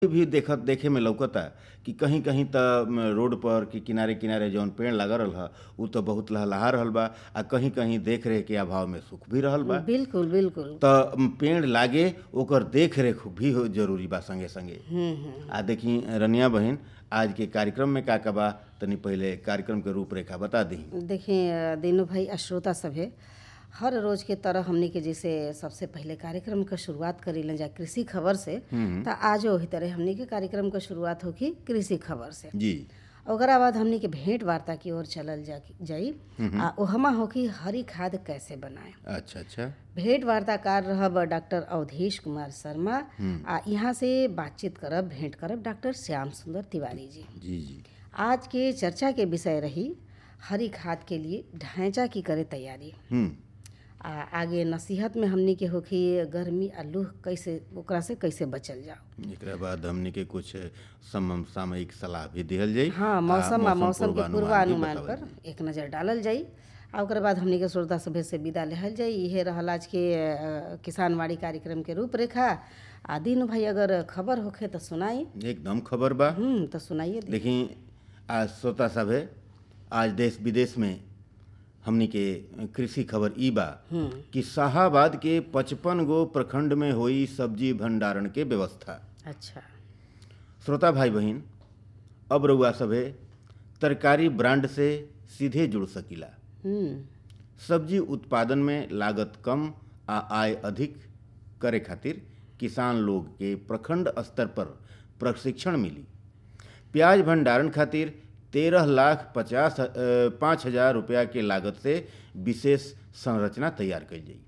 भी देखत देखे में लौकता कि कहीं कहीं त रोड पर कि किनारे किनारे जौन पेड़ लगा रहल ह उ त बहुत लहलहा रहल बा आ कहीं कहीं देख रेख के अभाव में सूख भी रहल बा बिल्कुल बिल्कुल त पेड़ लागे ओकर देख रेख भी हो जरूरी बा संगे संगे हम्म हम्म आ देखी रनिया बहन आज के कार्यक्रम में का का बा तनी पहले कार्यक्रम के रूपरेखा बता दी देखिए दीनू भाई आ श्रोता सभे हर रोज के तरह हमनी के जैसे सबसे पहले कार्यक्रम का शुरुआत करी लें जा कृषि खबर से तो आज वही तरह हमनी के कार्यक्रम का शुरुआत होगी कृषि खबर से जी ओकरा बाद हमनी के भेंट वार्ता की ओर चलल जा जाई आ ओहमा होगी हरी खाद कैसे बनाए अच्छा अच्छा भेंट वार्ताकार रहब डॉक्टर अवधेश कुमार शर्मा आ यहाँ से बातचीत करब भेंट करब डॉक्टर श्याम सुंदर तिवारी जी जी जी आज के चर्चा के विषय रही हरी खाद के लिए ढांचा की करे तैयारी हम्म आ आगे नसीहत में हमनी के होखी गर्मी आ लूह कैसे ओकरा से कैसे बचल जाओ एकरा बाद हमनी के कुछ सम सामयिक सलाह भी दिहल जाई हाँ मौसम आ मौसम के भी पूर्वानुमान बतावल पर एक नज़र डालल जाई आ ओकर बाद हमनी के श्रोता सभे से विदा लेहल जाई इहे रहल आज के अ, किसानवाड़ी कार्यक्रम के रूपरेखा आ दिन भाई अगर खबर होखे तो सुनाई जाई। एकदम खबर बा हम्म तो सुनाइए दे देखी आज श्रोता सब है आज देश विदेश में हमनी के कृषि खबर ई बा कि शाहाबाद के पचपन गो प्रखंड में हुई सब्जी भंडारण के व्यवस्था अच्छा श्रोता भाई बहन अब रउआ सभे तरकारी ब्रांड से सीधे जुड़ सकीला हम्म सब्जी उत्पादन में लागत कम आ आय अधिक करे खातिर किसान लोग के प्रखंड स्तर पर प्रशिक्षण मिली प्याज भंडारण खातिर तेरह लाख पचास अ, पाँच हजार रुपया के लागत से विशेष संरचना तैयार कईल जाई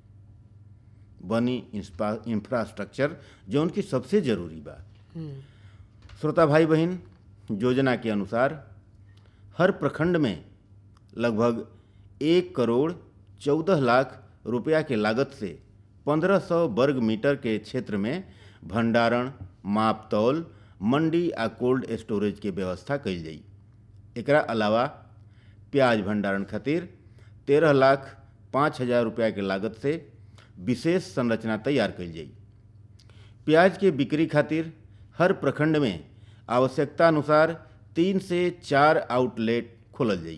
बनी इंस्पा इंफ्रास्ट्रक्चर जौन की सबसे जरूरी बा हम्म श्रोता भाई बहन योजना के अनुसार हर प्रखंड में लगभग एक करोड़ चौदह लाख रुपया के लागत से पंद्रह सौ वर्ग मीटर के क्षेत्र में भंडारण माप तौल मंडी आ कोल्ड स्टोरेज के व्यवस्था कईल जाई एकरा अलावा प्याज भंडारण खातिर तेरह लाख पाँच हजार रुपया के लागत से विशेष संरचना तैयार कईल जाई प्याज के बिक्री खातिर हर प्रखंड में आवश्यकता अनुसार तीन से चार आउटलेट खोलल जाई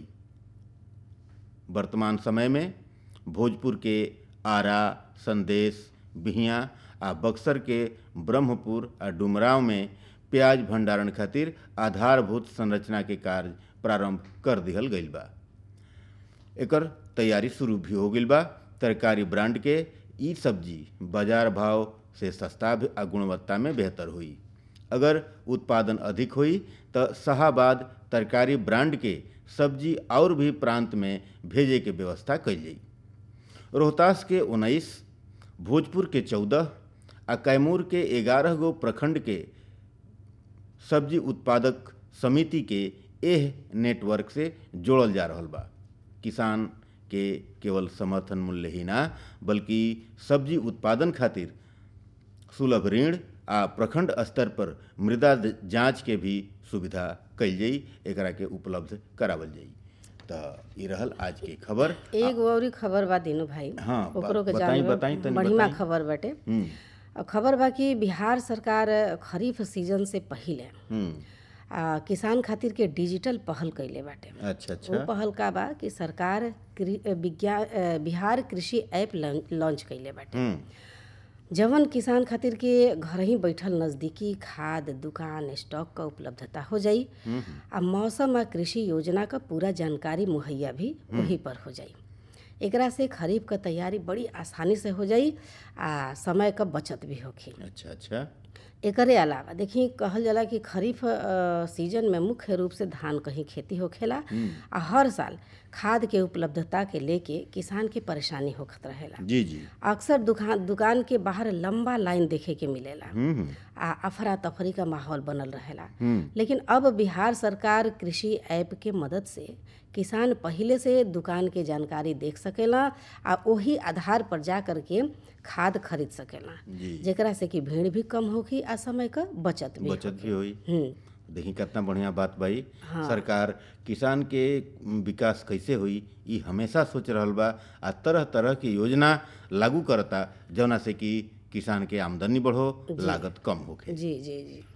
वर्तमान समय में भोजपुर के आरा संदेश बिहिया आ बक्सर के ब्रह्मपुर आ डुमराव में प्याज भंडारण खातिर आधारभूत संरचना के कार्य प्रारंभ कर दिहल गईल बा एकर तैयारी शुरू भी हो गईल बा तरकारी ब्रांड के ई सब्जी बाजार भाव से सस्ता भी आ गुणवत्ता में बेहतर हुई अगर उत्पादन अधिक हुई तो शाहाबाद तरकारी ब्रांड के सब्जी और भी प्रांत में भेजे के व्यवस्था कईल जाई रोहतास के उन्नीस भोजपुर के चौदह आ कैमूर के ग्यारह गो प्रखंड के सब्जी उत्पादक समिति के एह नेटवर्क से जोड़ल जा रहल बा किसान के केवल समर्थन मूल्य ही ना बल्कि सब्जी उत्पादन खातिर सुलभ ऋण आ प्रखंड स्तर पर मृदा जांच के भी सुविधा कईल जाई एकरा के उपलब्ध करावल जाई त ई रहल आज की खबर एगो औरी खबर बा दीनू भाई हाँ, ओकरो के बताई- जानब बताई तनी बढ़िया बताई। खबर बाटे हम्म और खबर बा कि बिहार सरकार खरीफ सीजन से पहिले हम्म आ, किसान खातिर के डिजिटल पहल कइले बाटे अच्छा वो अच्छा पहल का बा कि सरकार कृ- विज्ञान अ, बिहार कृषि ऐप लं- लॉन्च कइले बाटे हम्म जवन किसान खातिर के घर ही बैठल नज़दीकी खाद दुकान स्टॉक क उपलब्धता हो जाई आ मौसम आ कृषि योजना क पूरा जानकारी मुहैया भी वही पर हो जाई एकरा से खरीफ क तैयारी बड़ी आसानी से हो जाई आ समय क बचत भी होखी अच्छा अच्छा एकरे अलावा देखी कहल जाला कि खरीफ अ, सीजन में मुख्य रूप से धान कहीं खेती होखेला आ हर साल खाद के उपलब्धता के लेके किसान के परेशानी होखत रहेला जी जी अक्सर दुकान दुकान के बाहर लंबा लाइन देखे के मिलेला हम्म हम्म आ अफरा तफरी का माहौल बनल रहेला हम्म लेकिन अब बिहार सरकार कृषि ऐप के मदद से किसान पहिले से दुकान के जानकारी देख सकेला आ ओही आधार पर जा कर के खाद खरीद सकेला जी जेकरा से कि भीड़ भी कम होखी आ समय क बचत भी बचत भी हुई हम्म देखी कितना बढ़िया बात भाई सरकार किसान के विकास कैसे हुई ई हमेशा सोच रहल बा आ तरह तरह की योजना लागू करता जौना से कि किसान के आमदनी बढ़ो लागत कम होखे जी जी जी